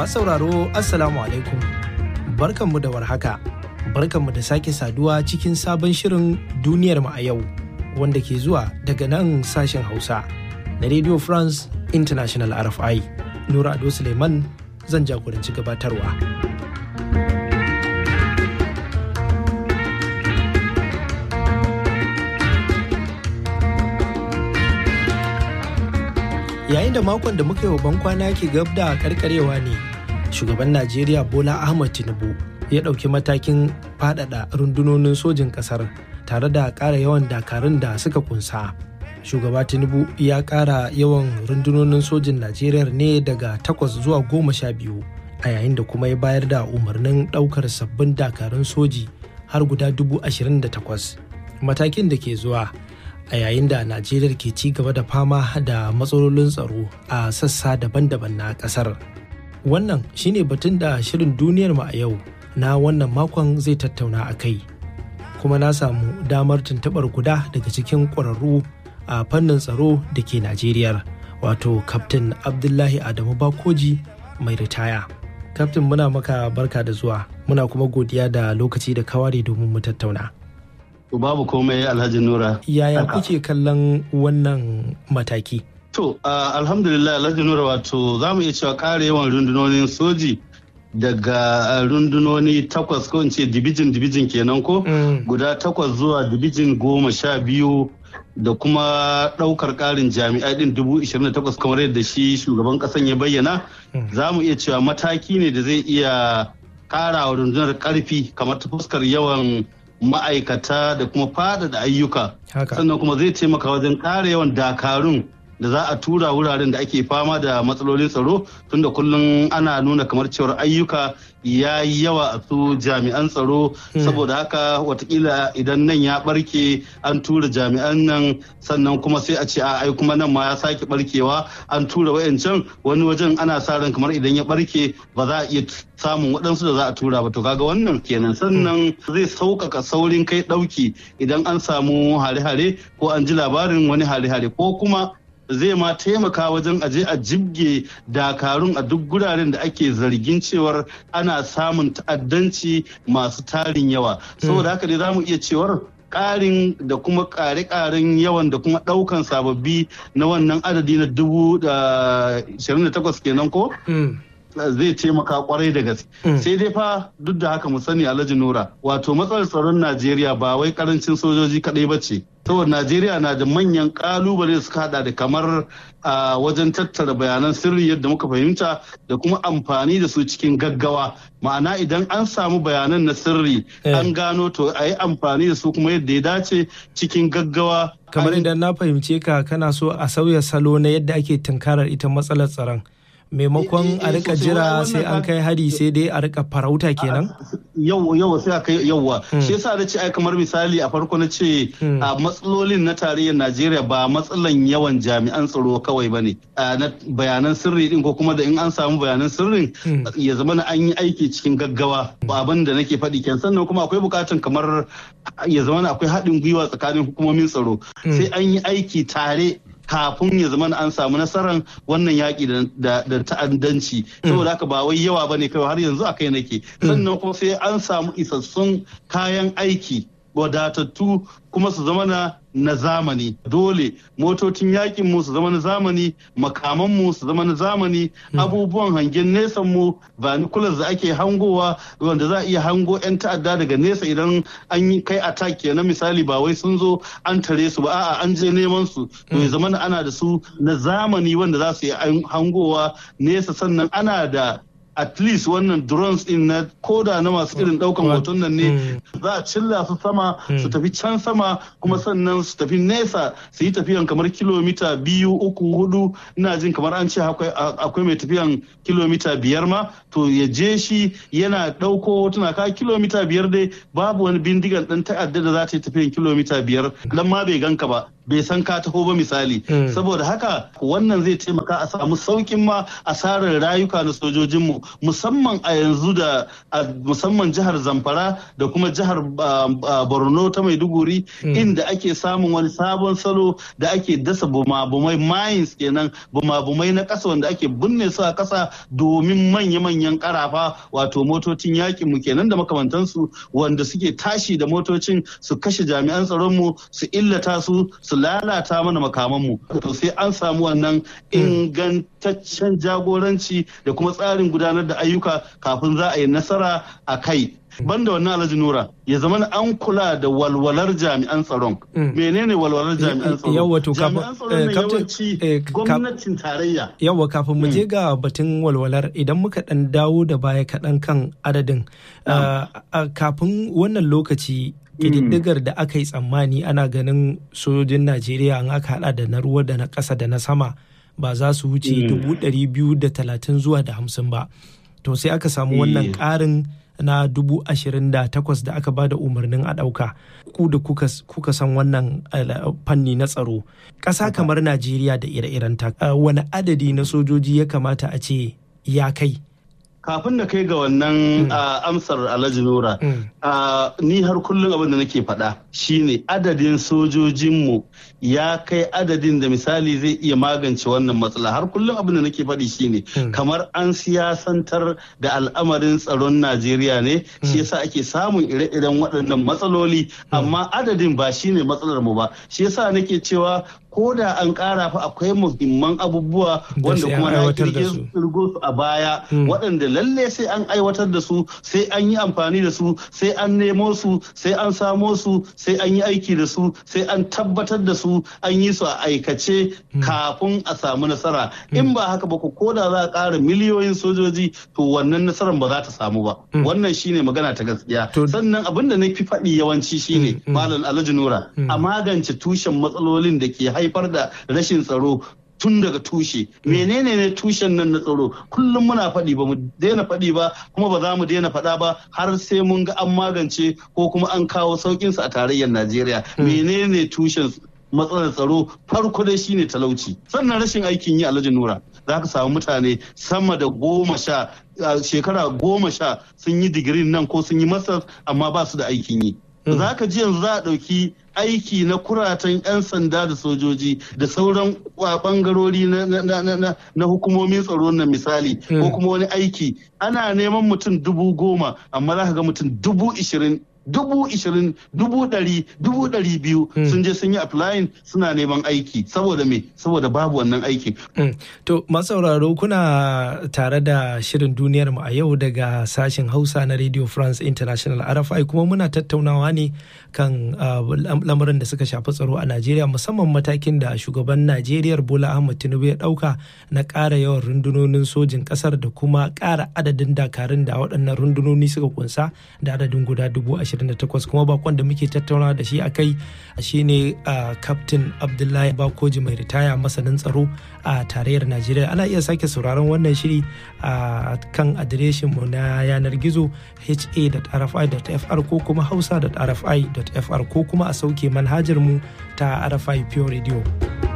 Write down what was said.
Masu sauraro Assalamu alaikum. Barkanmu da warhaka. Barkanmu da sake saduwa cikin sabon shirin duniyar mu a yau wanda ke zuwa daga nan sashen Hausa na Radio France International RFI. Nura Ado Suleiman zan jagoranci gabatarwa. Yayin da makon da muka yi wa bankwana ke gab da karkarewa ne, shugaban Najeriya Bola Ahmad Tinubu ya ɗauki matakin faɗaɗa rundunonin sojin ƙasar tare da ƙara yawan dakarun da suka kunsa. Shugaba Tinubu ya ƙara yawan rundunonin sojin Najeriya ne daga takwas zuwa goma sha biyu, a yayin da kuma ya bayar da umarnin ɗaukar sabbin dakarun soji har guda dubu ashirin da takwas. Matakin da ke zuwa a yayin da Najeriya ke ci gaba da fama da matsalolin tsaro a sassa daban-daban na ƙasar. Wannan shine batun da shirin duniyar mu a yau na wannan makon zai tattauna a kai kuma na samu damar tuntuɓar guda daga cikin ƙwararru a fannin tsaro da ke najeriya wato kaftin abdullahi adamu bakoji mai ritaya kaftin muna maka barka da zuwa muna kuma godiya da lokaci da kaware domin mu tattauna babu komai alhaji nura yaya kuke kallon wannan mataki to uh, alhamdulillah alhaji nura wato za mu iya cewa ƙara yawan rundunonin soji daga rundunoni takwas ko in ce dibijin dibijin kenan ko guda takwas zuwa dibijin goma sha biyu da kuma ɗaukar ƙarin jami'ai ɗin dubu ishirin da takwas kamar yadda shi shugaban ƙasan ya bayyana za mu iya cewa mataki ne da zai iya ƙara wa rundunar ƙarfi kamar ta fuskar yawan ma'aikata da kuma faɗaɗa ayyuka sannan kuma zai taimaka wajen ƙara yawan dakarun da za a tura wuraren da ake fama da matsalolin tsaro tunda kullum ana nuna kamar cewar ayyuka ya yi yawa a su jami'an tsaro saboda haka watakila idan nan ya barke an tura jami'an nan sannan kuma sai a ce a ai kuma nan ma ya sake barkewa an tura wayancan wani wajen ana sa ran kamar idan ya barke ba za a iya samun waɗansu da za a tura ba to kaga wannan kenan sannan zai sauƙaƙa saurin kai ɗauki idan an samu hare-hare ko an ji labarin wani hare-hare ko kuma zai ma taimaka wajen aje a jibge dakarun a duk guraren da ake zargin cewar ana samun ta'addanci masu tarin yawa saboda haka dai za mu iya cewar ƙarin da kuma ƙare-ƙaren yawan da kuma ɗaukan sababbi na wannan adadi na dubu da takwas kenan ko? zai taimaka kwarai da gaske sai dai fa duk da haka mu sani alhaji nura wato matsalar tsaron najeriya ba wai karancin sojoji kadai ba ce saboda najeriya na da manyan kalubale suka hada da kamar a wajen tattara bayanan sirri yadda muka fahimta da kuma amfani da su cikin gaggawa ma'ana idan an samu bayanan na sirri an gano to a yi amfani da su kuma yadda ya dace cikin gaggawa kamar idan na fahimce ka kana so a sauya salo na yadda ake tunkarar ita matsalar tsaron maimakon a rika jira sai an kai hari sai dai a rika farauta kenan yau yau sai aka yauwa shi yasa da ce ai kamar misali a farko na ce a matsalolin na tarayyar Najeriya ba matsalan yawan jami'an tsaro kawai bane na bayanan sirri din ko kuma da in an samu bayanan sirrin ya zama na an yi aiki cikin gaggawa ba abin da nake faɗi kenan sannan kuma akwai bukatun kamar ya zama akwai haɗin gwiwa tsakanin hukumomin tsaro sai an yi aiki tare kafin ya zama an samu nasarar wannan yaƙi da ta'addanci saboda haka ba wai yawa bane kawai har yanzu a kai nake sannan kuma sai an samu isassun kayan aiki wadatattu kuma su zama na na zamani dole motocin yakin mu su zama na zamani makaman mu su zama na zamani abubuwan hangen nesan mu binoculars da ake hangowa wanda za a iya hango 'yan ta'adda daga nesa idan an yi kai attack kenan misali ba wai sun zo an tare su ba a'a an je neman su to ya zama ana da su na zamani wanda za su yi hangowa nesa sannan ana da at least wannan drones din na koda na masu irin daukan hoton nan ne za a cilla su sama su tafi can sama kuma sannan su tafi nesa su yi tafiyan kamar kilomita biyu uku hudu ina jin kamar an ce akwai mai tafiyan kilomita biyar ma to ya je shi yana dauko hotuna ka kilomita biyar dai babu wani bindigan dan ta'adda da za ta yi tafiyan kilomita biyar dan ma bai ganka ba bai san ka taho ba misali saboda haka wannan zai taimaka a samu saukin ma asarar rayuka na sojojinmu musamman a yanzu da musamman jihar zamfara da kuma jihar borno ta maiduguri inda ake samun wani sabon salo da ake dasa bumabumai mines kenan bumabumai na ƙasa wanda ake binne su a ƙasa domin manya-manyan ƙarafa wato motocin yakin mu kenan da makamantansu wanda suke tashi da motocin su kashe jami'an tsaronmu su illata su su lalata mana makamanmu to sai an samu wannan ingantaccen jagoranci da kuma tsarin gudanar da ayyuka kafin za a yi nasara a kai banda wannan alhaji nura ya zama an kula da walwalar jami'an tsaron menene walwalar jami'an tsaron yawa to jami'an tsaron na yawanci gwamnatin tarayya yawa kafin mu je ga batun walwalar idan muka dan dawo da baya kaɗan kan adadin kafin wannan lokaci ƙididdigar da aka yi tsammani ana ganin sojojin najeriya an aka hada da na ruwa da na ƙasa da na sama ba za su wuce dubu ɗari biyu da talatin zuwa da hamsin ba to sai aka samu wannan ƙarin na dubu ashirin da takwas da aka ba da umarnin a ɗauka ku da kuka san wannan fanni na tsaro ƙasa kamar najeriya da ire-irenta wani adadi na sojoji ya kamata a ce ya kai kafin da kai ga wannan amsar alhaji nura ni har kullum abin da nake faɗa shine adadin sojojinmu ya kai adadin da misali zai iya magance wannan matsala har kullum abin da nake faɗi shine kamar an siyasantar da al'amarin tsaron najeriya ne shi yasa ake samun ire-iren waɗannan matsaloli amma adadin ba shine matsalar mu ba shi yasa nake cewa ko da an ƙara fa akwai muhimman abubuwa wanda kuma na kirgo su a baya waɗanda lalle sai an aiwatar da su sai an yi amfani da su sai an nemo su sai an samo su sai an yi aiki da su sai an tabbatar da su an yi su a aikace kafin a samu nasara in ba haka ba ko da za a ƙara miliyoyin sojoji to wannan nasarar ba za ta samu ba wannan shine magana ta gaskiya sannan abin da na fi faɗi yawanci shine malam alhaji nura a magance tushen matsalolin da ke haifar da rashin tsaro tun daga tushe menene ne tushen nan na tsaro kullum muna faɗi ba mu daina faɗi ba kuma ba za mu daina faɗa ba har sai mun ga an magance ko kuma an kawo sauƙinsa a tarayyar najeriya menene tushen matsalar tsaro farko dai shine talauci sannan rashin aikin yi alhaji nura za ka samu mutane sama da goma sha shekara goma sha sun yi digirin nan ko sun yi masar amma ba su da aikin yi za ka ji yanzu za a ɗauki aiki na kuratan 'yan sanda da sojoji da sauran bangarori na hukumomin tsaro na misali ko kuma wani aiki ana neman mutum dubu goma amma za ka ga mutum dubu ishirin dubu ishirin dubu ɗari dubu ɗari biyu sun je sun yi applying suna neman aiki saboda me saboda babu wannan aiki. to masauraro kuna tare da shirin duniyar mu a yau daga sashen hausa na radio france international rfi kuma muna tattaunawa ne kan lamarin da suka shafi tsaro a najeriya musamman matakin da shugaban najeriya bola ahmad tinubu ya ɗauka na ƙara yawan rundunonin sojin ƙasar da kuma ƙara adadin dakarun da waɗannan rundunoni suka kunsa da adadin guda dubu ashirin 28 kuma bakon da muke tattauna da shi a kai shine captain abdullahi bakoji mai ritaya masanin tsaro a tarayyar najeriya ana iya sake sauraron wannan shiri a kan adireshin mu na yanar gizo ha.rfi.fr ko kuma hausa.rfi.fr ko kuma a sauke manhajar mu ta rfi pure radio